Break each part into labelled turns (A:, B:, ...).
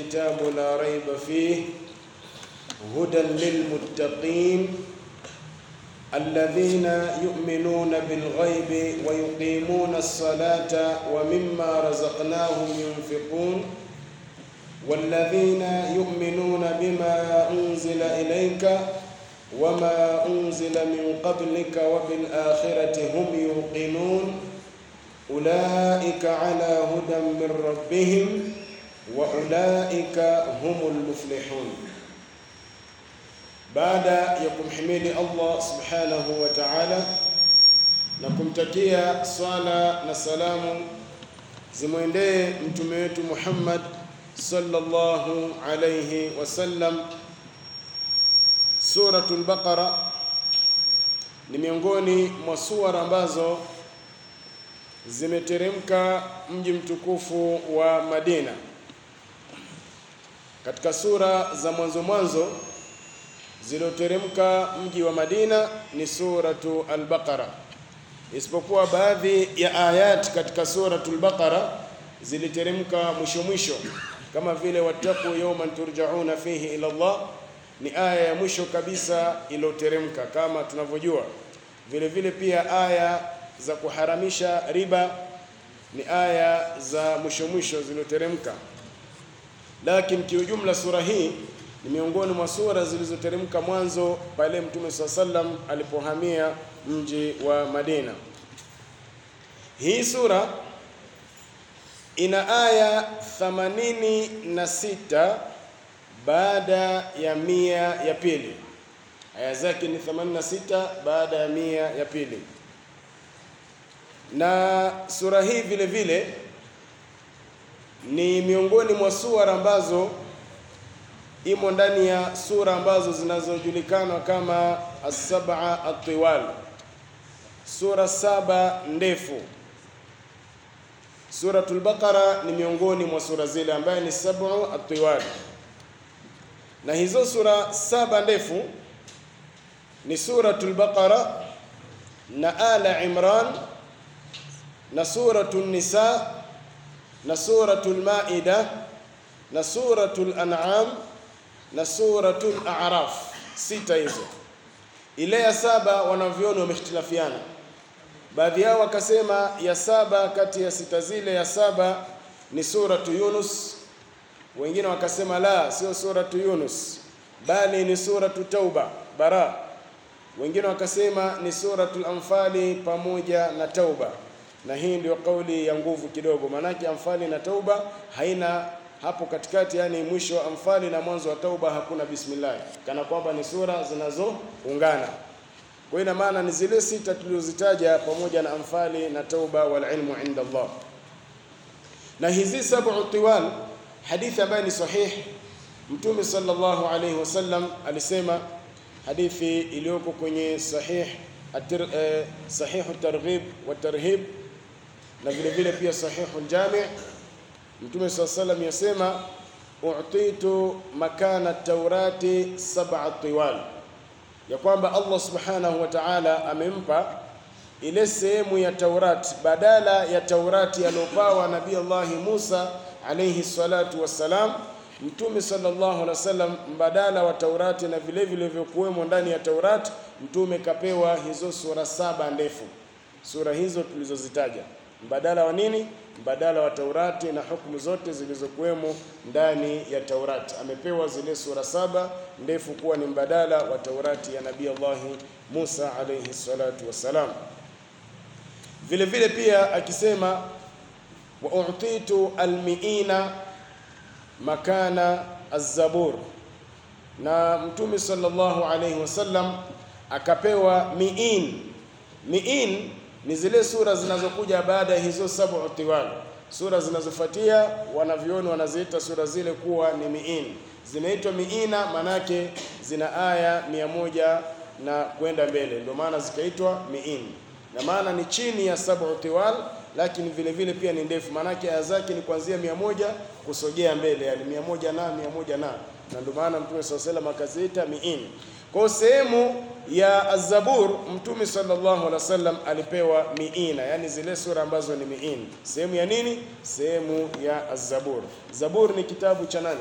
A: الكتاب لا ريب فيه هدى للمتقين الذين يؤمنون بالغيب ويقيمون الصلاة ومما رزقناهم ينفقون والذين يؤمنون بما أنزل إليك وما أنزل من قبلك وبالآخرة هم يوقنون أولئك على هدى من ربهم وأولئك هم المفلحون baada ya kumhimidi Allah subhanahu wa ta'ala na kumtakia swala na salamu zimwendee mtume wetu Muhammad sallallahu alayhi wasallam. Suratul Baqara ni miongoni mwa suara ambazo zimeteremka mji mtukufu wa Madina. Katika sura za mwanzo mwanzo zilioteremka mji wa Madina ni suratu al-Baqara, isipokuwa baadhi ya ayat katika suratu al-Baqara ziliteremka mwisho mwisho, kama vile wattaqu yawman turjauna fihi ila Allah, ni aya ya mwisho kabisa iliyoteremka kama tunavyojua. Vile vile pia aya za kuharamisha riba ni aya za mwisho mwisho zilizoteremka, lakini kiujumla sura hii ni miongoni mwa sura zilizoteremka mwanzo pale Mtume swalla sallam alipohamia mji wa Madina. Hii sura ina aya 86 baada ya mia ya pili. Aya zake ni 86 baada ya mia ya pili, na sura hii vile vile ni miongoni mwa sura ambazo imo ndani ya sura ambazo zinazojulikana kama as-sab'a at-tiwal, sura saba ndefu. Suratul Baqara ni miongoni mwa sura zile ambaye ni sab'u at-tiwal, na hizo sura saba ndefu ni suratul Baqara na Ala Imran na suratul Nisa na suratul Maida na suratul An'am na suratul A'raf, sita hizo. Ile ya saba wanavyoni wamehtilafiana, baadhi yao wakasema ya saba kati ya sita zile, ya saba ni suratu Yunus, wengine wakasema la, sio suratu Yunus bali ni suratu Tauba Bara, wengine wakasema ni suratul Anfali pamoja na Tauba, na hii ndio kauli ya nguvu kidogo, maanake Anfali na Tauba haina hapo katikati, yani mwisho wa Anfali na mwanzo wa Tauba hakuna bismillah, kana kwamba ni sura zinazoungana. Kwa ina maana ni zile sita tulizozitaja pamoja na Anfali na Tauba, wal ilmu inda Allah. Na hizi sab'u tiwal, hadithi ambayo ni sahih, Mtume sallallahu alayhi wasallam alisema, hadithi iliyoko kwenye sahih atir, eh, sahihu targhib wa tarhib na vile vile pia sahihu aljami' Mtume swalla sallam yasema utitu makana taurati sab'a tiwal, ya kwamba Allah subhanahu wa ta'ala amempa ile sehemu ya Taurati badala ya Taurati aliyopawa Nabii Allahi Musa alayhi salatu wassalam. Mtume sallallahu alaihi wasallam mbadala wa Taurati na vile vile vilivyokuwemo ndani ya Taurati, mtume kapewa hizo sura saba ndefu. Sura hizo tulizozitaja mbadala wa nini? Mbadala wa Taurati na hukumu zote zilizokuwemo ndani ya Taurati. Amepewa zile sura saba ndefu kuwa ni mbadala wa Taurati ya Nabii Allahi Musa alayhi salatu wassalam. Vile vile pia akisema wa utitu almiina makana az-zabur, na Mtume sallallahu alayhi wasallam akapewa miin. Miin ni zile sura zinazokuja baada ya hizo sab'u tiwal. Sura zinazofuatia wanavyoni wanaziita sura zile kuwa ni miin. Zinaitwa miina manake zina aya mia moja na kwenda mbele, ndio maana zikaitwa miin, na maana ni chini ya sab'u tiwal, lakini vile vile pia ni ndefu, maanake aya zake ni kuanzia mia moja kusogea mbele, yani mia moja na mia moja na na ndio maana Mtume swalla sallam akaziita miin. Kwa sehemu ya Az-Zabur Mtume sallallahu alaihi wasallam alipewa miina, yani zile sura ambazo ni miin. Sehemu ya nini? Sehemu ya Az-Zabur. Zabur ni kitabu cha nani?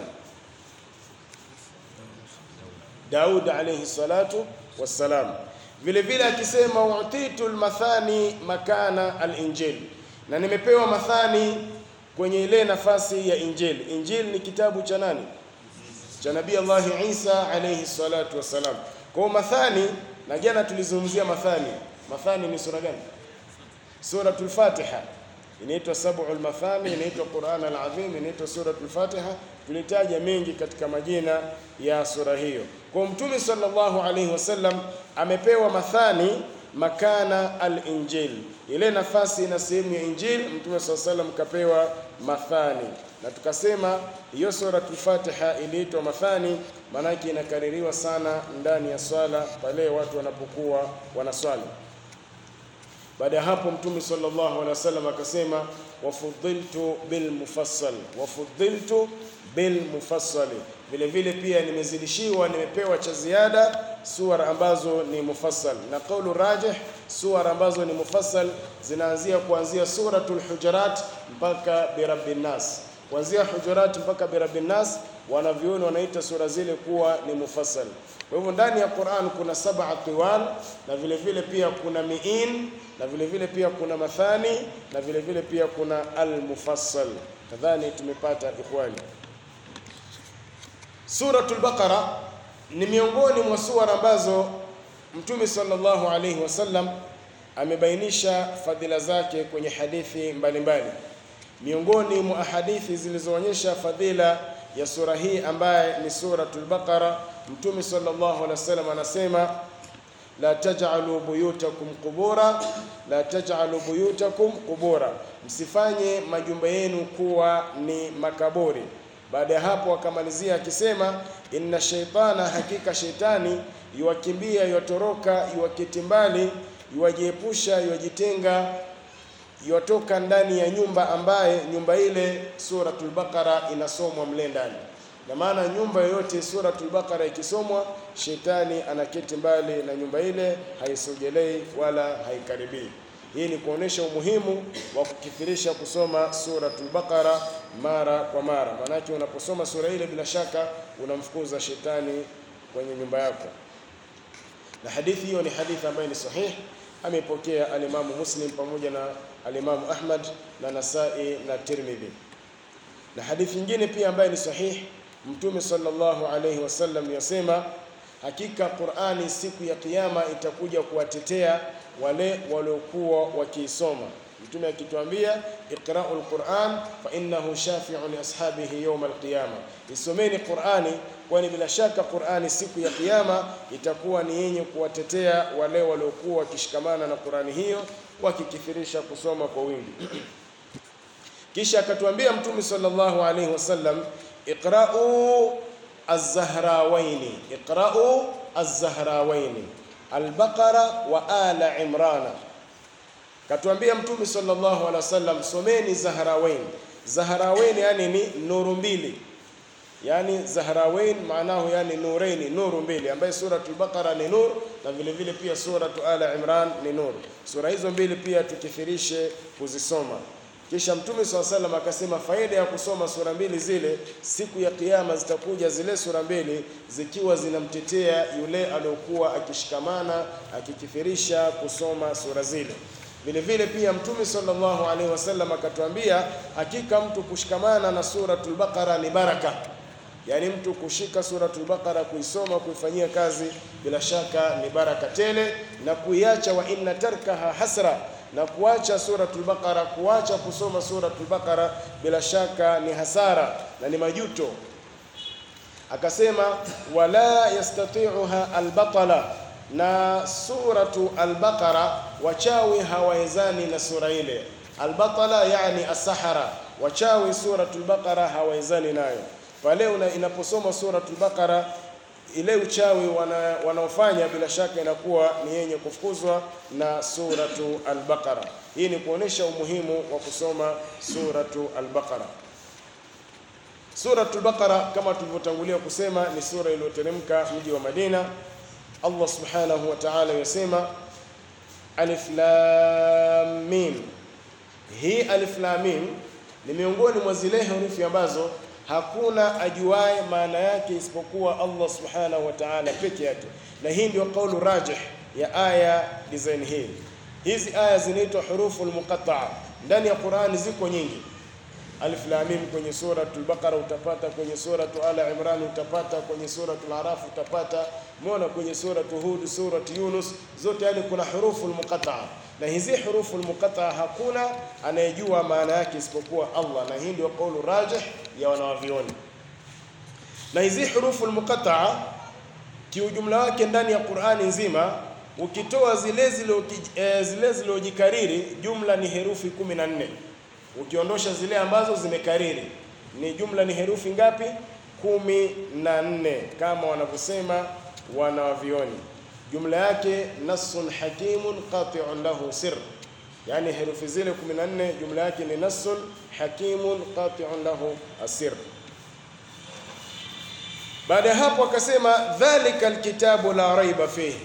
A: Daud alayhi salatu wassalam. Vile vile akisema utitu almathani makana alinjil, na nimepewa mathani kwenye ile nafasi ya Injili. Injili ni kitabu cha nani? Cha Nabii Allah Isa alayhi salatu wassalam. Kwa mathani, na jana tulizungumzia mathani. Mathani ni sura gani? Suratul Fatiha inaitwa sab'ul mathani, inaitwa Qur'an al-Azim, inaitwa suratul Fatiha. Tulitaja mengi katika majina ya sura hiyo. Kwa Mtume sallallahu alaihi wasallam amepewa mathani makana al-Injil, ile nafasi na sehemu ya Injil. Mtume sallallahu alaihi wasallam kapewa mathani, na tukasema hiyo suratul Fatiha iliitwa mathani, maanake inakaririwa sana ndani ya swala pale watu wanapokuwa wanaswali. Baada ya hapo Mtume sallallahu alaihi wasallam akasema wafudhiltu bil mufassal, wafudhiltu bil mufassal, vile vile pia nimezidishiwa, nimepewa cha ziada suara ambazo ni mufassal. Na kaulu rajih, suara ambazo ni mufassal zinaanzia kuanzia suratul Hujurat mpaka birabbin nas, kuanzia Hujurat mpaka birabbin nas, wanavyuoni wanaita sura zile kuwa ni mufassal. Kwa hivyo ndani ya Qur'an kuna saba tiwal na vile vile pia kuna miin na vile vile pia kuna mathani na vile vile pia kuna al-mufassal. Kadhani tumepata ikhwani. Suratul Baqara ni miongoni mwa sura ambazo Mtume sallallahu alayhi wasallam amebainisha fadhila zake kwenye hadithi mbalimbali. Miongoni mwa hadithi zilizoonyesha fadhila ya sura hii ambaye ni suratul Baqara, Mtume sallallahu alaihi wasallam anasema la taj'alu buyutakum qubura, la taj'alu buyutakum qubura, msifanye majumba yenu kuwa ni makaburi. Baada ya hapo akamalizia akisema inna shaitana, hakika shaitani yuwakimbia, yuwatoroka, yuwaketi mbali, yuwajiepusha, yuwajitenga yotoka ndani ya nyumba ambaye nyumba ile Suratul Baqara inasomwa mle ndani. Na maana nyumba yoyote Suratul Baqara ikisomwa, shetani anaketi mbali na nyumba ile, haisogelei wala haikaribii. Hii ni kuonesha umuhimu wa kukithirisha kusoma Suratul Baqara mara kwa mara, maanake unaposoma sura ile bila shaka unamfukuza shetani kwenye nyumba yako. Na hadithi hiyo ni hadithi ambayo ni sahihi amepokea alimamu Muslim pamoja na alimamu Ahmad na Nasai na Tirmidhi. Na hadithi nyingine pia ambayo ni sahihi, Mtume sallallahu alayhi wasallam yasema, hakika Qur'ani siku ya Kiyama itakuja kuwatetea wale waliokuwa wakiisoma. Mtume akituambia iqra'ul Qur'an fa innahu shafi'un li ashabihi yawm al-qiyama, isomeni Qur'ani kwani bila shaka Qur'ani siku ya Kiyama itakuwa ni yenye kuwatetea wale waliokuwa wakishikamana na Qur'ani hiyo wakikithirisha kusoma kwa wingi. Kisha akatuambia Mtume sallallahu alayhi wasallam, iqra'u az-zahrawaini, iqra'u az-zahrawaini al-Baqara wa ala Imrana. Katuambia Mtume sallallahu alaihi wasallam, someni Zahrawain. Zahrawain yani ni nuru mbili yani Zahrawain maanahu yani nuraini, nuru mbili, ambaye suratul Baqara ni nur na vile vile pia suratu Ala Imran ni nur. Sura hizo mbili pia tukithirishe kuzisoma. Kisha Mtume swalla salam akasema faida ya kusoma sura mbili zile, siku ya Kiyama zitakuja zile sura mbili zikiwa zinamtetea yule aliyokuwa akishikamana akikithirisha kusoma sura zile. Vile vile pia Mtume sallallahu alaihi wasallam akatuambia, hakika mtu kushikamana na suratul Baqara ni baraka yaani mtu kushika suratul Baqara kuisoma kuifanyia kazi bila shaka ni baraka tele, na kuiacha wa inna tarkaha hasra, na kuacha suratul Baqara, kuacha kusoma suratul Baqara bila shaka ni hasara na ni majuto. Akasema wala yastati'uha albatala, na suratu albaqara wachawi hawawezani na sura ile. Albatala yani asahara, wachawi suratul Baqara hawawezani nayo pale inaposoma suratul Baqara ile uchawi wana, wanaofanya bila shaka inakuwa ni yenye kufukuzwa na suratu al-Baqara. Hii ni kuonesha umuhimu wa kusoma suratu al-Baqara. Suratul Baqara kama tulivyotangulia kusema ni sura iliyoteremka mji wa Madina Allah subhanahu wa ta'ala yasema alif lam mim. Hii alif lam mim ni miongoni mwa zile herufi ambazo hakuna ajuaye maana yake isipokuwa Allah subhanahu wa ta'ala peke yake, na hii ndio kaulu rajih ya aya design hii. Hizi aya zinaitwa huruful muqatta'a. Ndani ya Qur'ani ziko nyingi. Alif lam mim kwenye suratul Baqara utapata, kwenye suratul Ala Imran utapata, kwenye suratul Araf utapata, umeona kwenye suratul Hud, suratul Yunus, zote yani kuna huruful muqatta'a. Na hizi huruful muqatta'a hakuna anayejua maana yake isipokuwa Allah, na hii ndio kaulu rajih ya wanawavioni. Na hizi huruful muqatta'a kiujumla wake ndani ya Qur'ani nzima ukitoa zile zile zilizojikariri jumla ni herufi kumi na nne ukiondosha zile ambazo zimekariri ni jumla ni herufi ngapi? kumi na nne kama wanavyosema wanawavioni. Jumla yake nassun hakimun qati'un lahu sir, yani herufi zile 14 jumla yake ni nassun hakimun qati'un lahu asir. Baada ya hapo akasema dhalika alkitabu la raiba fihi,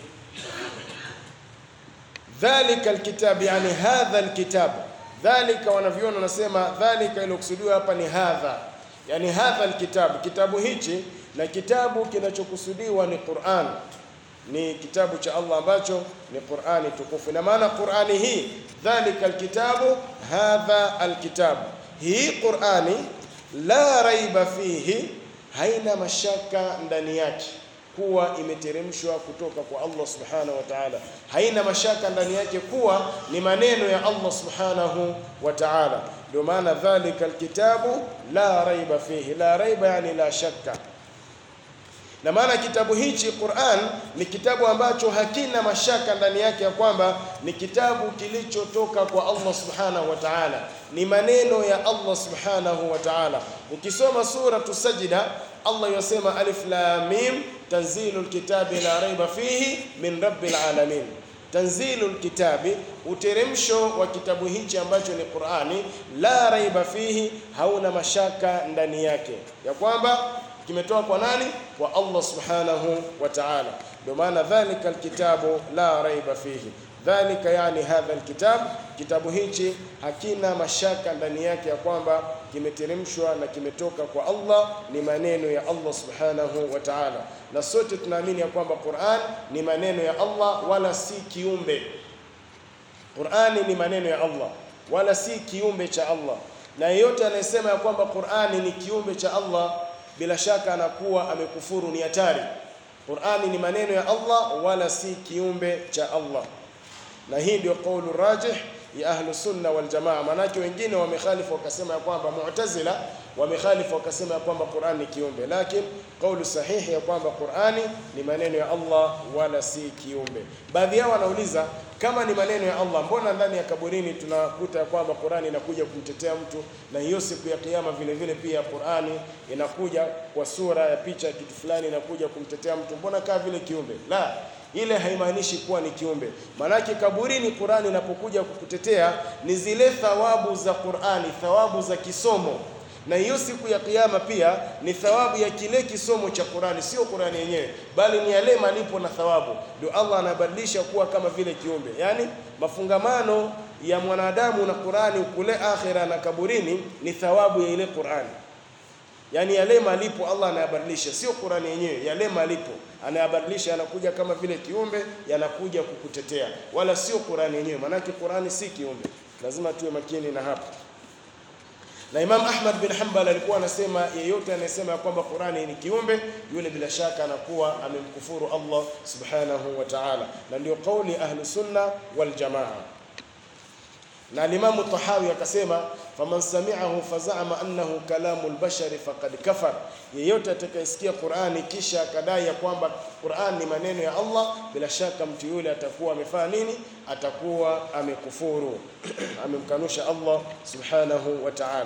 A: dhalika alkitab, yani hadha alkitab dhalika wanavyona wanasema dhalika iliyokusudiwa hapa ni hadha, yani hadha alkitabu, kitabu hichi na kitabu kinachokusudiwa ni Qur'an, ni kitabu cha Allah ambacho ni Qur'ani tukufu. Ina maana Qur'ani hii dhalika alkitabu hadha alkitabu, hii Qur'ani la raiba fihi, haina mashaka ndani yake kuwa imeteremshwa kutoka kwa Allah subhanahu wa ta'ala, haina mashaka ndani yake kuwa ni maneno ya Allah subhanahu wa ta'ala. Ndio maana dhalika alkitabu la raiba fihi, la raiba yani la shakka. Na maana kitabu hichi Qur'an ni kitabu ambacho hakina mashaka ndani yake ya kwamba ni kitabu kilichotoka kwa Allah subhanahu wa ta'ala, ni maneno ya Allah subhanahu wa ta'ala. Ukisoma suratu Sajda, Allah yasema alif lam mim tanzilul kitabi la raiba fihi min rabbil alamin. Tanzilul kitabi, uteremsho wa kitabu hichi ambacho ni Qur'ani, la raiba fihi, hauna mashaka ndani yake ya kwamba kimetoka kwa nani? Kwa Allah subhanahu wa ta'ala. Ndio maana dhalika alkitabu la raiba fihi, dhalika yani hadha alkitab, kitabu hichi hakina mashaka ndani yake ya kwamba kimeteremshwa na kimetoka kwa Allah, ni maneno ya Allah subhanahu wa ta'ala. Na sote tunaamini ya kwamba Qur'an ni maneno ya Allah wala si kiumbe. Qur'ani ni maneno ya Allah wala si kiumbe cha Allah, na yeyote anayesema ya kwamba Qur'ani ni kiumbe cha Allah bila shaka anakuwa amekufuru, ni hatari. Qur'ani ni maneno ya Allah wala si kiumbe cha Allah, na hii ndio kaulu rajih ya ahlu sunna wal jamaa. Maanake wengine wamekhalifu wakasema ya kwamba Mu'tazila wamekhalifu wakasema ya kwamba Qur'an ni kiumbe, lakini kaulu sahihi ya kwamba Qur'ani ni maneno ya Allah wala si kiumbe. Baadhi yao wanauliza kama ni maneno ya Allah, mbona ndani ya kaburini tunakuta ya kwamba Qur'ani inakuja kumtetea mtu, na hiyo siku ya Kiyama vile vile pia Qur'ani inakuja kwa sura ya picha ya kitu fulani inakuja kumtetea mtu, mbona kaa vile kiumbe? La, ile haimaanishi kuwa ni kiumbe. Maanake kaburini Qur'ani inapokuja kukutetea ni zile thawabu za Qur'ani, thawabu za kisomo na hiyo siku ya kiyama pia ni thawabu ya kile kisomo cha Qur'ani, sio Qur'ani yenyewe, bali ni yale malipo na thawabu. Ndio Allah anabadilisha kuwa kama vile kiumbe, yaani mafungamano ya mwanadamu na Qur'ani kule akhira na kaburini ni thawabu ya ile Qur'ani, yaani yale malipo Allah anayabadilisha, sio Qur'ani yenyewe. Yale malipo anayabadilisha, yanakuja kama vile kiumbe, yanakuja kukutetea, wala sio Qur'ani yenyewe. Maanake Qur'ani si kiumbe, lazima tuwe makini na hapo na Imam Ahmad bin Hanbal alikuwa anasema yeyote anayesema ya kwamba Qur'ani ni kiumbe, yule bila shaka anakuwa amemkufuru Allah subhanahu wa ta'ala, na ndio kauli ahlu sunna wal jamaa. Na Imam Tahawi akasema faman sami'ahu fazama annahu kalamu albashari faqad kafar, yeyote atakayesikia Qur'ani kisha akadai ya kwamba Qur'an ni maneno ya Allah, bila shaka mtu yule atakuwa amefanya nini? Atakuwa amekufuru amemkanusha Allah subhanahu wa ta'ala.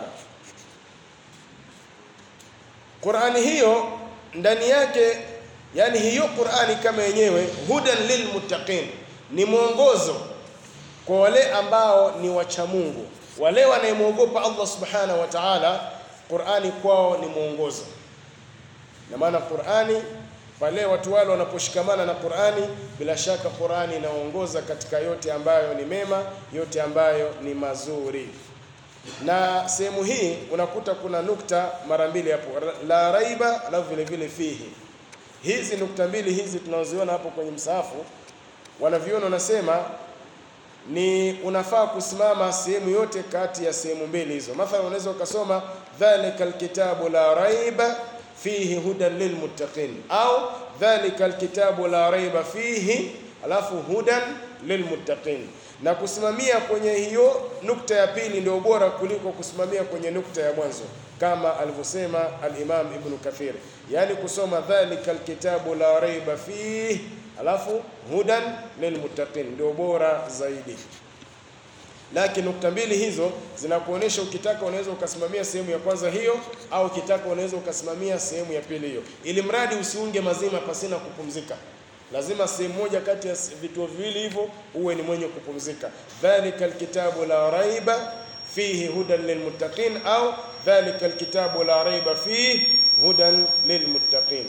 A: Qur'ani hiyo ndani yake, yani hiyo Qur'ani kama yenyewe, hudan lilmuttaqin, ni mwongozo kwa wale ambao ni wacha Mungu, wale wanayemwogopa Allah subhanahu wa ta'ala. Qur'ani kwao ni mwongozo, na maana Qur'ani Pale watu wale wanaposhikamana na Qur'ani, bila shaka Qur'ani inaongoza katika yote ambayo ni mema, yote ambayo ni mazuri. Na sehemu hii unakuta kuna nukta mara mbili hapo, la raiba, alafu vile vile fihi. Hizi nukta mbili hizi tunazoziona hapo kwenye msahafu, wanaviona wanasema ni unafaa kusimama sehemu yote kati ya sehemu mbili hizo. Mathalan, unaweza ukasoma dhalika alkitabu la raiba fihi hudan lilmuttaqin, au dhalika alkitabu la raiba fihi alafu hudan lilmuttaqin. Na kusimamia kwenye hiyo nukta ya pili ndio bora kuliko kusimamia kwenye nukta ya mwanzo, kama alivyosema al-Imam Ibn Kathir, yaani kusoma dhalika alkitabu la raiba fihi alafu hudan lilmuttaqin ndio bora zaidi. Lakini nukta mbili hizo zinakuonyesha, ukitaka unaweza ukasimamia sehemu ya kwanza hiyo, au ukitaka unaweza ukasimamia sehemu ya pili hiyo, ili mradi usiunge mazima pasina kupumzika. Lazima sehemu moja kati ya vituo viwili hivyo uwe ni mwenye kupumzika. Dhalika alkitabu la raiba fihi hudan lilmuttaqin, au dhalika alkitabu la raiba fihi hudan lilmuttaqin.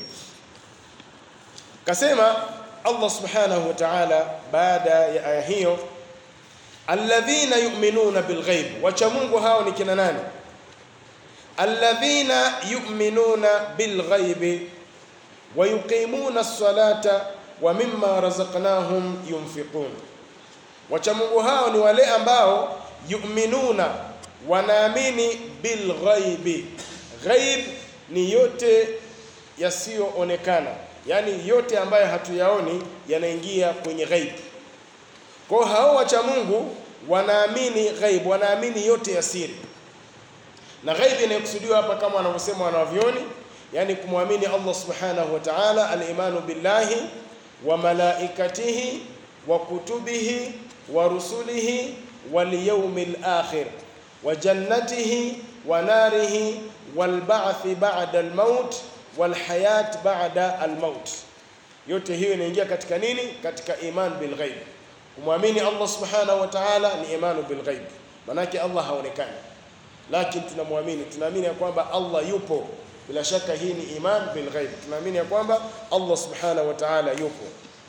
A: Kasema Allah subhanahu wa ta'ala baada ya aya hiyo, alladhina yu'minuna bilghaib, wacha Mungu hao ni kina nani? Alladhina yu'minuna bilghaibi wa yuqimuna as-salata wa mimma razaqnahum yunfiqun. Wacha Mungu hao ni wale ambao yu'minuna, wanaamini bilghaibi. Ghaib ni yote yasiyoonekana yaani yote ambayo hatuyaoni yanaingia kwenye ghaib. Kwa hao wacha Mungu wanaamini ghaib, wanaamini yote ya siri. Na ghaib inayokusudiwa hapa kama wanavyosema wanavyoni, yaani kumwamini Allah subhanahu wa ta'ala, al-imanu billahi wa malaikatihi wa kutubihi wa rusulihi wal yawmil akhir wa jannatihi wa narihi wal ba'thi ba'da al-maut walhayat ba'da almaut. Yote hiyo inaingia katika nini? Katika iman bilghaib. Kumwamini Allah subhanahu wa ta'ala ni imanu bilghaib, manake Allah haonekani, lakini tunamwamini, tunaamini ya kwamba Allah yupo. Bila shaka hii ni iman bilghaib, tunaamini ya kwamba Allah subhanahu wa ta'ala yupo.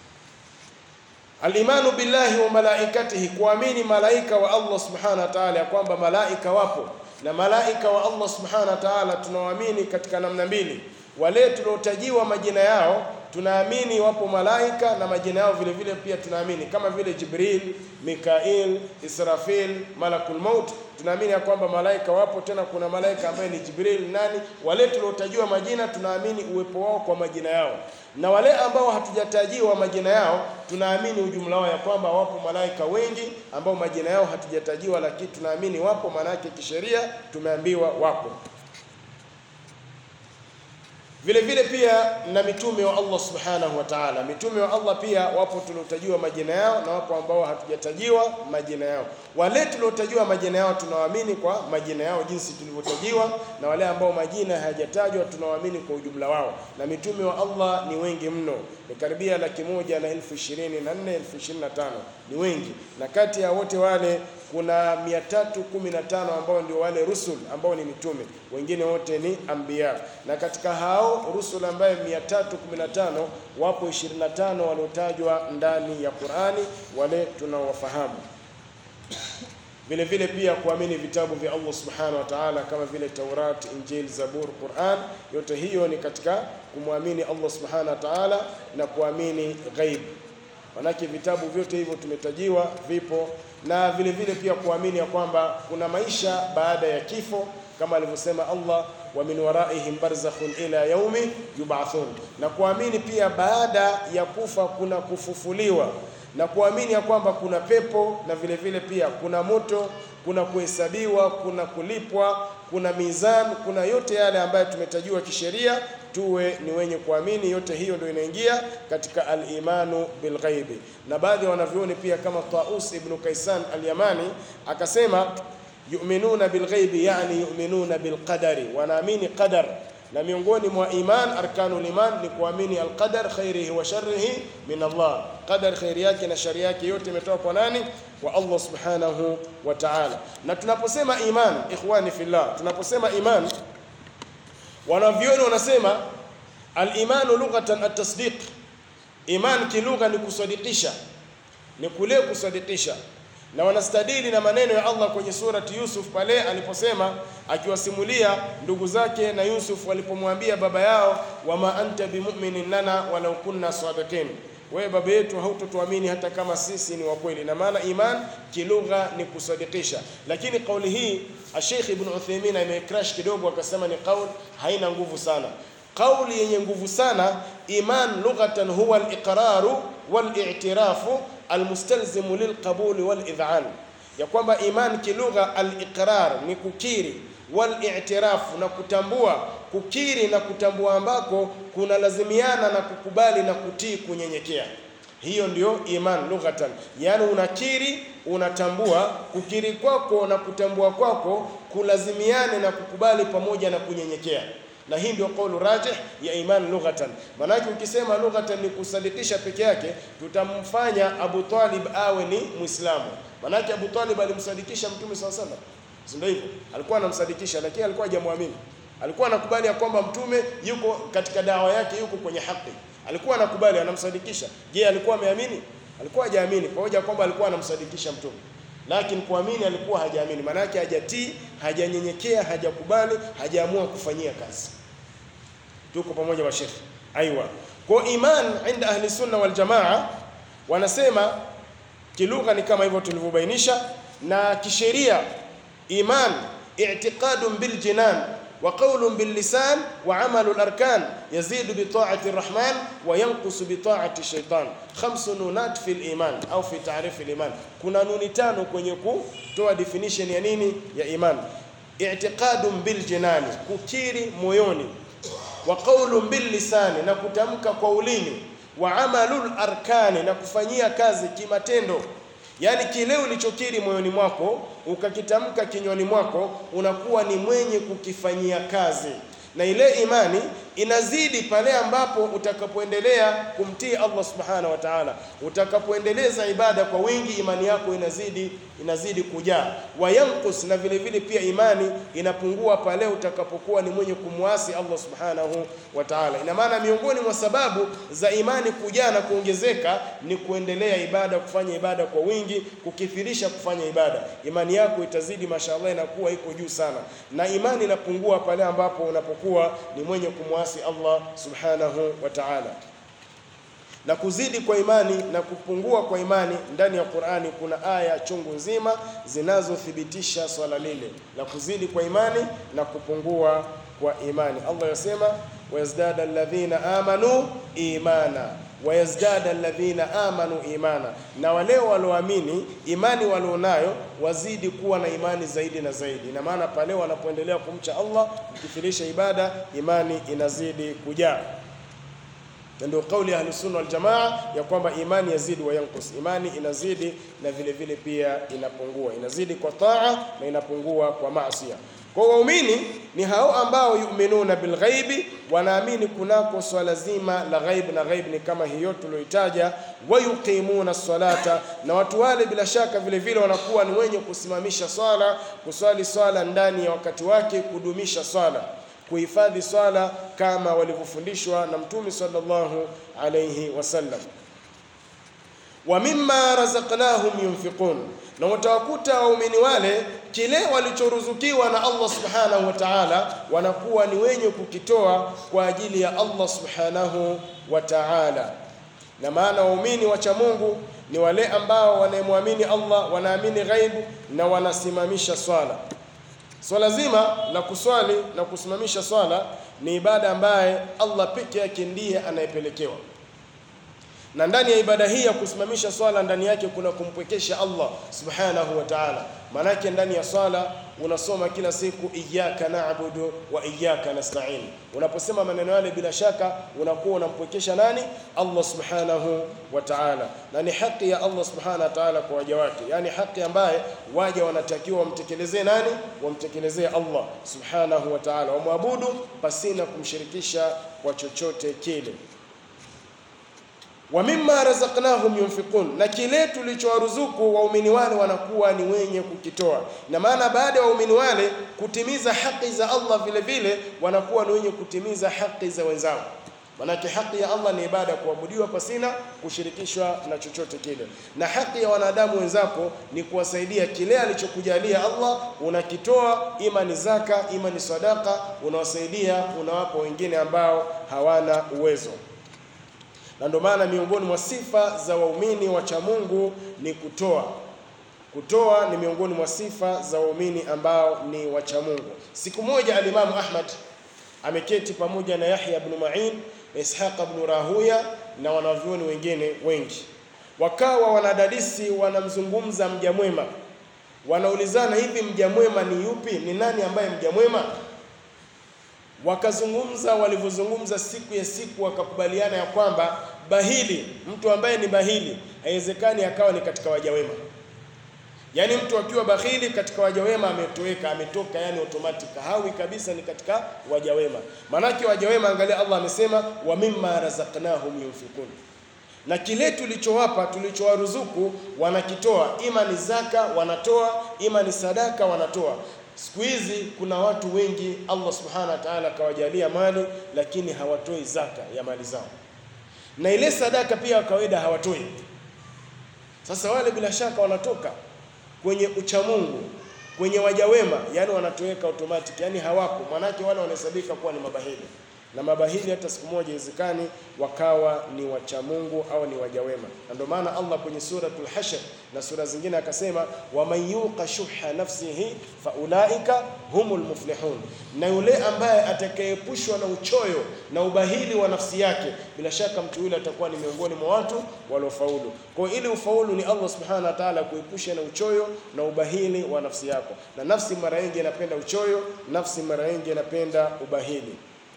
A: Alimanu billahi wa malaikatihi, kuamini malaika wa Allah subhanahu wa ta'ala, ya kwamba malaika wapo na malaika wa Allah subhanahu wa ta'ala tunawaamini katika namna mbili wale tuliotajiwa majina yao tunaamini wapo malaika na majina yao vile vile pia tunaamini kama vile Jibril, Mikail, Israfil, Malakul Maut. Tunaamini ya kwamba malaika wapo, tena kuna malaika ambaye ni Jibril nani. Wale tuliotajiwa majina tunaamini uwepo wao kwa majina yao, na wale ambao hatujatajiwa majina yao tunaamini ujumla wao ya kwamba wapo malaika wengi ambao majina yao hatujatajiwa, lakini tunaamini wapo, maana yake kisheria tumeambiwa wapo vile vile pia na mitume wa Allah subhanahu wa ta'ala. Mitume wa Allah pia wapo tuliotajiwa majina yao na wapo ambao hatujatajiwa majina yao. Wale tuliotajiwa majina yao tunawaamini kwa majina yao jinsi tulivyotajiwa, na wale ambao majina hayajatajwa tunawaamini kwa ujumla wao. Na mitume wa Allah ni wengi mno, ni karibia laki moja na elfu ishirini na nne elfu ishirini na tano ni wengi, na kati ya wote wale kuna 315 ambao ndio wale rusul ambao ni mitume, wengine wote ni anbiya. Na katika hao rusul ambaye 315 wapo 25 waliotajwa ndani ya Qur'ani, wale tunaowafahamu. Vile vile pia kuamini vitabu vya Allah subhanahu wa ta'ala kama vile Taurat, Injil, Zabur, Qur'an, yote hiyo ni katika kumwamini Allah subhanahu wa ta'ala na kuamini ghaib. Manake vitabu vyote hivyo tumetajiwa vipo, na vile vile pia kuamini ya kwamba kuna maisha baada ya kifo kama alivyosema Allah, wa min waraihim barzakhun ila yaumi yub'athun, na kuamini pia baada ya kufa kuna kufufuliwa, na kuamini ya kwamba kuna pepo na vile vile pia kuna moto, kuna kuhesabiwa, kuna kulipwa, kuna mizan, kuna yote yale ambayo tumetajiwa kisheria tuwe ni wenye kuamini. Yote hiyo ndio inaingia katika al-imanu bilghaibi. Na baadhi ya wanavyoni pia kama Taus ibn Kaisan al-Yamani akasema yu'minuna bilghaibi, yani yu'minuna bilqadari, wanaamini qadar. Na miongoni mwa iman, arkanul iman ni kuamini alqadar khairihi wa sharrihi min Allah, qadar khairi yake na shari yake yote imetoka kwa nani? Kwa Allah subhanahu wa ta'ala. Na tunaposema iman, ikhwani fillah, tunaposema iman wanavyoni wanasema Al-imanu lughatan at-tasdiq, iman kilugha ni kusadikisha, ni kule kusadikisha na wanastadili na maneno ya Allah kwenye surati Yusuf pale aliposema akiwasimulia ndugu zake na Yusuf walipomwambia baba yao, wama anta bimu'minin lana walau kunna sadiqin, wewe baba yetu hautotuamini hata kama sisi ni wakweli. Na maana iman kilugha ni kusadikisha, lakini kauli hii Sheikh Ibn Uthaymeen amecrash kidogo, akasema ni kauli haina nguvu sana. Kauli yenye nguvu sana, iman lughatan huwa al-iqraru wal-i'tirafu almustalzimu lilqabuli walidhan, ya kwamba iman kilugha aliqrar ni kukiri, walitirafu na kutambua. Kukiri na kutambua ambako kunalazimiana na kukubali na kutii, kunyenyekea. Hiyo ndio iman lughatan, yaani unakiri, unatambua. Kukiri kwako na kutambua kwako kulazimiane na kukubali pamoja na kunyenyekea na hii ndio kaulu rajih ya iman lughatan. Maanake ukisema lughatan ni kusadikisha peke yake, tutamfanya Abu Talib awe ni Muislamu. Maanake Abu Talib alimsadikisha Mtume SAW sallam, si ndio hivyo? Alikuwa anamsadikisha, lakini alikuwa hajamwamini. Alikuwa anakubali ya kwamba Mtume yuko katika dawa yake, yuko kwenye haki. Alikuwa anakubali, anamsadikisha. Je, alikuwa ameamini? Alikuwa hajaamini, kwa hoja kwamba alikuwa anamsadikisha Mtume lakini kuamini alikuwa hajaamini, maana yake hajatii, hajanyenyekea, hajakubali, hajaamua kufanyia kazi. Tuko pamoja washekhe? Aiwa. Kwa iman inda ahli sunna wal jamaa wanasema kilugha ni kama hivyo tulivyobainisha, na kisheria iman i'tiqadun bil jinan wa qawlun bil lisan wa amalu al arkan yazidu bi ta'ati arrahman wa yanqusu bi ta'ati shaitan. Khamsu nunat fi al iman au fi ta'rif al iman, kuna nuni tano kwenye kutoa definition ya nini ya iman. I'tiqadun bil jinani, kukiri moyoni, wa qawlun bil lisani, na kutamka kwa ulimi, wa amalul arkani, na kufanyia kazi kimatendo Yaani kile ulichokiri moyoni mwako ukakitamka kinywani mwako unakuwa ni mwenye kukifanyia kazi, na ile imani inazidi pale ambapo utakapoendelea kumtii Allah subhanahu wa ta'ala, utakapoendeleza ibada kwa wingi, imani yako inazidi inazidi kujaa. Wayankus, na vile vile pia imani inapungua pale utakapokuwa ni mwenye kumwasi Allah subhanahu wa ta'ala. Ina maana miongoni mwa sababu za imani kujaa na kuongezeka ni kuendelea ibada, kufanya ibada kwa wingi, kukithirisha kufanya ibada. Imani yako itazidi, mashaallah, inakuwa iko juu sana, na imani inapungua pale ambapo unapokuwa ni mwenye kumwasi Allah subhanahu wa ta'ala. Na kuzidi kwa imani na kupungua kwa imani, ndani ya Qur'ani kuna aya chungu nzima zinazothibitisha swala lile la kuzidi kwa imani na kupungua kwa imani. Allah yasema wayazdada alladhina amanu imana wayazdada alladhina amanu imana, na wale walioamini imani walionayo wazidi kuwa na imani zaidi na zaidi. Ina maana pale wanapoendelea kumcha Allah, kukithirisha ibada, imani inazidi kujaa na ndio kauli ya Ahlusunna Waljamaa ya kwamba imani yazidi wa yankus, imani inazidi na vile vile pia inapungua, inazidi kwa taa na inapungua kwa maasiya. Kwa waumini ni hao ambao yuminuna bilghaibi, wanaamini kunako swala zima la ghaib, na ghaib ni kama hiyo tulioitaja. Wayuqimuna salata, na watu wale bila shaka vile vile wanakuwa ni wenye kusimamisha swala, kuswali swala ndani ya wakati wake, kudumisha swala kuhifadhi swala kama walivyofundishwa na Mtume sallallahu alayhi wasallam. Wa mimma razaqnahum yunfiqun, na watawakuta waumini wale kile walichoruzukiwa na Allah subhanahu wa ta'ala, wanakuwa ni wenye kukitoa kwa ajili ya Allah subhanahu wa ta'ala. Na maana waumini wacha Mungu ni wale ambao wanayemwamini Allah, wanaamini ghaibu na wanasimamisha swala. Swala zima la kuswali na kusimamisha swala ni ibada ambaye Allah peke yake ndiye anayepelekewa, na ndani ya ibada hii ya kusimamisha swala ndani yake kuna kumpwekesha Allah subhanahu wa ta'ala. Maanake ndani ya swala unasoma kila siku iyyaka na'budu wa iyyaka nasta'in. Unaposema maneno yale, bila shaka unakuwa unampwekesha nani? Allah subhanahu wa ta'ala, na ni haki ya Allah subhanahu wa ta'ala kwa waja wake, yani haki ambaye waja wanatakiwa wamtekelezee nani? Wamtekelezee Allah subhanahu wa ta'ala, wamwabudu pasina kumshirikisha kwa chochote kile wa mimma razaqnahum yunfiqun, na kile tulichowaruzuku waumini wale wanakuwa ni wenye kukitoa. Na maana baada ya waumini wale kutimiza haki za Allah, vile vile wanakuwa ni wenye kutimiza haki za wenzao. Manake haki ya Allah ni ibada ya kuabudiwa pasina kushirikishwa na chochote kile, na haki ya wanadamu wenzako ni kuwasaidia kile alichokujalia Allah, unakitoa ima ni zaka, ima ni sadaka, unawasaidia, unawapa wengine ambao hawana uwezo. Na ndio maana miongoni mwa sifa za waumini wacha Mungu ni kutoa. Kutoa ni miongoni mwa sifa za waumini ambao ni wacha Mungu. Siku moja alimamu Ahmad ameketi pamoja na Yahya ibn Ma'in Ishaq ibn Rahuya na wanavyuoni wengine wengi, wakawa wanadadisi, wanamzungumza mja mwema, wanaulizana hivi, mja mwema ni yupi? Ni nani ambaye mja mwema? Wakazungumza walivyozungumza, siku ya siku wakakubaliana ya kwamba bahili, mtu ambaye ni bahili, haiwezekani akawa ni katika waja wema. Yaani mtu akiwa bakhili katika waja wema ametoweka, ametoka, yani automatic hawi kabisa, ni katika waja wema. Maanake waja wema, angalia, Allah amesema wa mimma razaqnahum yunfiqun, na kile tulichowapa, tulichowaruzuku wanakitoa, ima ni zaka wanatoa, ima ni sadaka wanatoa. Siku hizi kuna watu wengi Allah subhanahu wa ta'ala akawajalia mali, lakini hawatoi zaka ya mali zao, na ile sadaka pia kawaida hawatoi. Sasa wale bila shaka wanatoka kwenye uchamungu kwenye waja wema, yani wanatoweka automatic, yani hawako. Maanake wale wanahesabika kuwa ni mabahili, na mabahili hata siku moja iwezekani wakawa ni wachamungu au ni waja wema. Na ndio maana Allah kwenye suratul Hashr na sura zingine akasema, waman yuqa shuha nafsihi faulaika humul muflihun, na yule ambaye atakayeepushwa na uchoyo na ubahili wa nafsi yake, bila shaka mtu yule atakuwa ni miongoni mwa watu waliofaulu. Kwa hiyo ili ufaulu ni Allah subhanahu wa ta'ala kuepusha na uchoyo na ubahili wa nafsi yako, na nafsi mara nyingi inapenda uchoyo, nafsi mara nyingi inapenda ubahili.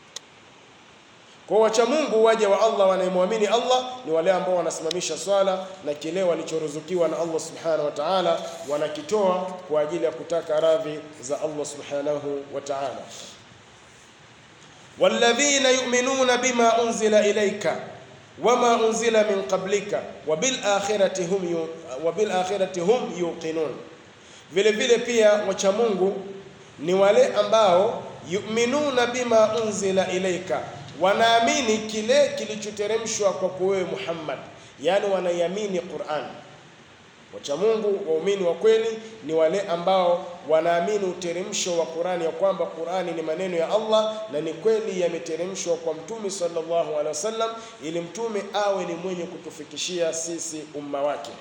A: Kwa wacha Mungu waja wa Allah wanayemwamini Allah ni wale ambao wanasimamisha swala na kile walichoruzukiwa na Allah subhanahu wa ta'ala wanakitoa kwa ajili ya kutaka radhi za Allah subhanahu wa ta'ala. walladhina yu'minuna bima unzila ilayka wama unzila min qablika wa bil akhirati hum yu, wa bil akhirati hum yuqinun. Vile vile pia wacha Mungu ni wale ambao yu'minuna bima unzila ilayka wanaamini kile kilichoteremshwa kwako wewe Muhammad, yaani wanaiamini Qur'an. Wacha Mungu waumini wa kweli ni wale ambao wanaamini uteremsho wa Qur'ani, ya kwamba Qur'ani ni maneno ya Allah na ni kweli yameteremshwa kwa Mtume sallallahu alaihi wasallam, ili mtume awe ni mwenye kutufikishia sisi umma wake.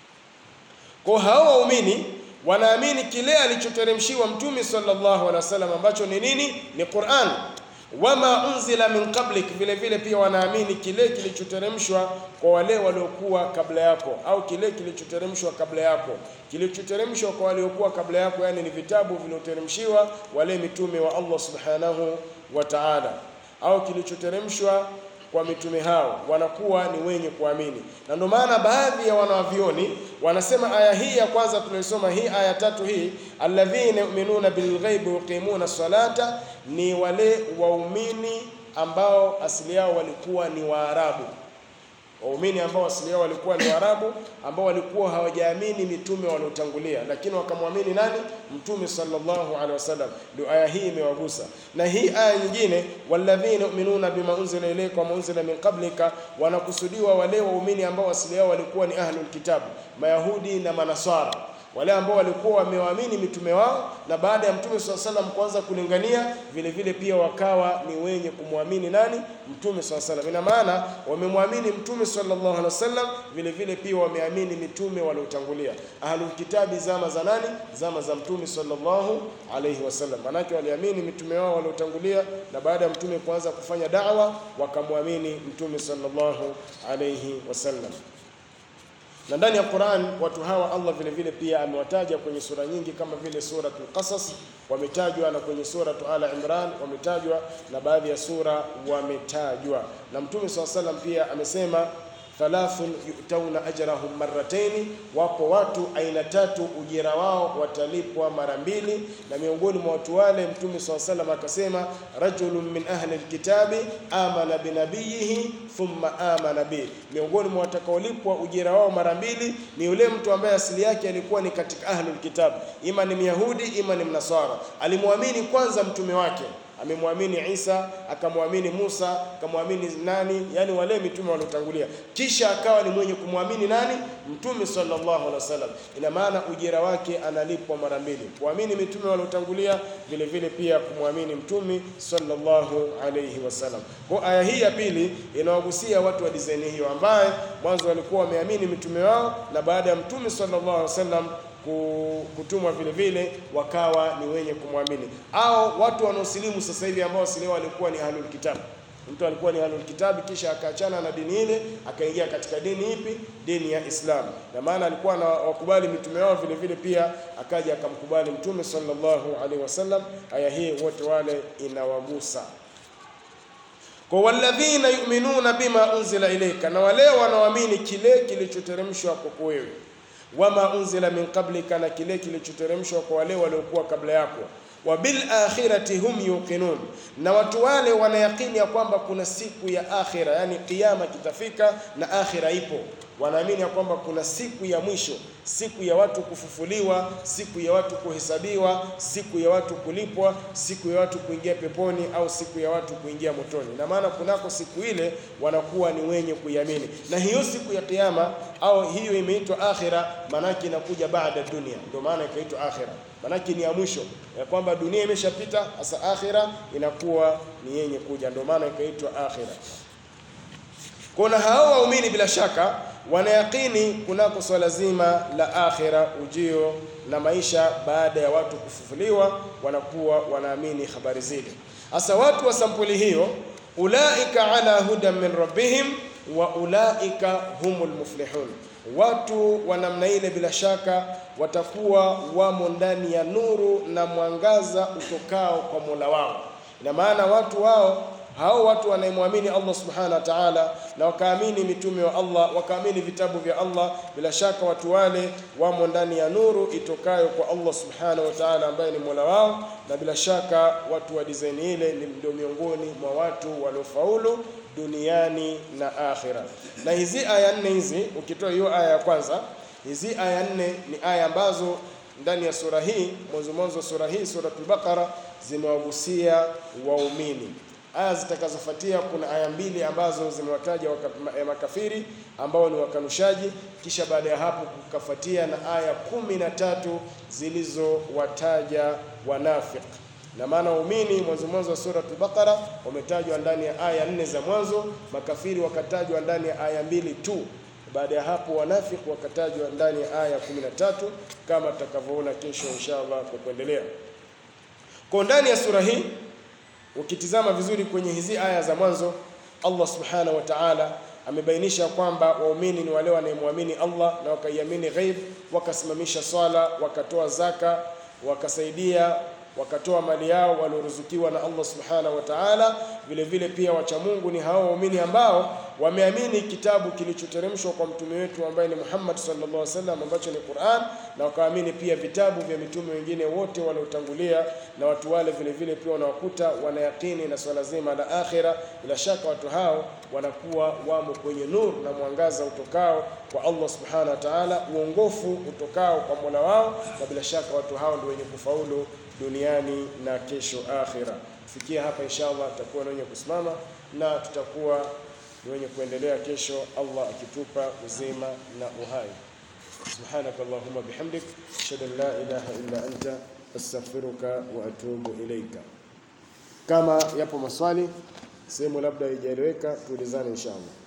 A: Kwa hao waumini wanaamini kile alichoteremshiwa Mtume sallallahu alaihi wasallam ambacho ni nini? Ni Qur'an wama unzila min qablik, vile vile pia wanaamini kile kilichoteremshwa kwa wale waliokuwa kabla yako, au kile kilichoteremshwa kabla yako. Kilichoteremshwa kwa waliokuwa kabla yako, yani ni vitabu vilivyoteremshiwa wale mitume wa Allah subhanahu wa ta'ala, au kilichoteremshwa kwa mitume hao wanakuwa ni wenye kuamini, na ndio maana baadhi ya wanavyoni wanasema aya hii ya kwanza tunaisoma hii aya tatu hii, alladhina yu'minuna bilghaibi yuqimuna salata, ni wale waumini ambao asili yao walikuwa ni Waarabu waumini ambao asili yao walikuwa ni Waarabu ambao walikuwa hawajaamini mitume waliotangulia, lakini wakamwamini nani? Mtume sallallahu alaihi wasallam. Ndio aya hii imewagusa. Na hii aya nyingine, walladhina yu'minuna bima unzila ilayka wa unzila min qablika, wanakusudiwa wale waumini ambao asili yao walikuwa ni ahlul kitabu, Mayahudi na Manaswara wale ambao walikuwa wamewaamini mitume wao na baada ya mtume swalla salam kuanza kulingania, vile vile pia wakawa ni wenye kumwamini nani? Mtume swalla salam. Ina maana wamemwamini mtume sallallahu alaihi wasallam, vile vile pia wameamini mitume waliotangulia. Ahlul kitabi zama za nani? Zama za mtume sallallahu alaihi wasallam. Manake waliamini mitume wao waliotangulia, na baada ya mtume kuanza kufanya da'wa wakamwamini mtume sallallahu alaihi wasallam na ndani ya Qur'an watu hawa Allah vile vile pia amewataja kwenye sura nyingi kama vile suratul Qasas wametajwa, na kwenye suratu Ala Imran wametajwa, na baadhi ya sura wametajwa. Na Mtume swalla salam pia amesema thalathun yutauna ajrahum marrataini, wapo watu aina tatu ujira wao watalipwa mara mbili. Na miongoni mwa watu wale Mtume swalla salam akasema rajulun min ahli alkitabi amana binabiyihi thumma amana bi, miongoni mwa watakaolipwa ujira wao mara mbili ni yule mtu ambaye asili yake alikuwa ni katika ahli alkitab, ima ni Myahudi ima ni Mnasara, alimwamini kwanza mtume wake amemwamini Isa, akamwamini Musa, akamwamini nani, yani wale mitume waliotangulia, kisha akawa ni mwenye kumwamini nani? Mtume sallallahu alaihi wasallam. Ina maana ujira wake analipwa mara mbili, kuamini mitume waliotangulia, vile vile pia kumwamini mtume sallallahu alaihi wasallam. Kwa aya hii ya pili inawagusia watu wa dizaini hiyo, ambaye mwanzo walikuwa wameamini mitume wao na baada ya mtume sallallahu alaihi wasallam kutumwa vile vile wakawa ni wenye kumwamini, au watu wanaosilimu sasa hivi ambao si leo walikuwa ni ahlul kitabu. Mtu alikuwa ni ahlul kitabu kisha akaachana na dini ile akaingia katika dini ipi? Dini ya Islamu. Na maana alikuwa na wakubali mitume wao vile vile, pia akaja akamkubali mtume sallallahu alaihi wasallam. Aya hii wote wale inawagusa kwa walladhina yu'minuna bima unzila ilayka, na wale wanaoamini kile kilichoteremshwa kwako wewe wama unzila min qablika, na kile kilichoteremshwa kwa wale waliokuwa kabla yako. Wa bil akhirati hum yuqinun, na watu wale wanayakini ya kwamba kuna siku ya akhira, yani kiyama kitafika na akhira ipo. Wanaamini ya kwamba kuna siku ya mwisho, siku ya watu kufufuliwa, siku ya watu kuhesabiwa, siku ya watu kulipwa, siku ya watu kuingia peponi au siku ya watu kuingia motoni. Na maana kunako siku ile wanakuwa ni wenye kuiamini, na hiyo siku ya kiyama au hiyo imeitwa akhira, maanake inakuja baada dunia, ndio maana ikaitwa akhira, maanake ni ya mwisho, ya kwamba dunia imeshapita, sasa akhira inakuwa ni yenye kuja, ndio maana ikaitwa akhira. Kuna hao waumini bila shaka wanayakini kunako swala zima la akhira, ujio na maisha baada ya watu kufufuliwa, wanakuwa wanaamini habari zile. Hasa watu wa sampuli hiyo, ulaika ala hudan min rabbihim wa ulaika humul muflihun. Watu wa namna ile bila shaka watakuwa wamo ndani ya nuru na mwangaza utokao kwa Mola wao. Ina maana watu wao hao watu wanayemwamini Allah subhanahu wa ta'ala na wakaamini mitume wa Allah wakaamini vitabu vya Allah, bila shaka watu wale wamo ndani ya nuru itokayo kwa Allah subhanahu wa ta'ala ambaye ni mola wao, na bila shaka watu wa design ile ndio miongoni mwa watu waliofaulu duniani na akhira. Na hizi aya nne hizi, ukitoa hiyo aya ya kwanza, hizi aya nne ni aya ambazo ndani ya sura hii, mwanzo mwanzo sura hii, suratul Baqara, zimewagusia waumini aya zitakazofuatia kuna aya mbili ambazo zimewataja makafiri ambao ni wakanushaji, kisha baada ya hapo kukafuatia na aya kumi na tatu zilizowataja wanafiki. Na maana waumini mwanzo mwanzo wa suratul Baqara wametajwa ndani ya aya nne za mwanzo, makafiri wakatajwa ndani ya aya mbili tu. Baada ya hapo wanafiki wakatajwa ndani ya aya kumi na tatu kama tutakavyoona kesho inshallah kwa kuendelea. Kwa ndani ya sura hii ukitizama vizuri kwenye hizi aya za mwanzo, Allah subhanahu wa ta'ala amebainisha kwamba waumini ni wale wanayemwamini Allah na wakaiamini ghaib, wakasimamisha swala, wakatoa zaka, wakasaidia, wakatoa mali yao walioruzukiwa na Allah subhanahu wa ta'ala. Vile vile pia wacha Mungu ni hao waumini ambao wameamini kitabu kilichoteremshwa kwa mtume wetu ambaye ni Muhammad sallallahu alaihi wasallam ambacho ni Qur'an, na wakaamini pia vitabu vya mitume wengine wote waliotangulia, na watu wale vile vile pia wanawakuta wanayakini na swala zima la akhira. Bila shaka watu hao wanakuwa wamo kwenye nur na mwangaza utokao kwa Allah subhanahu wa ta'ala, uongofu utokao kwa Mola wao, na bila shaka watu hao ndio wenye kufaulu duniani na kesho akhira. Kufikia hapa inshallah tutakuwa na wenye kusimama na tutakuwa ni wenye kuendelea kesho, Allah akitupa uzima na uhai. Subhanaka Allahumma bihamdik ashhadu an la ilaha illa anta astaghfiruka wa atubu ilaika. Kama yapo maswali sehemu labda haijaeleweka, tuulizane inshallah.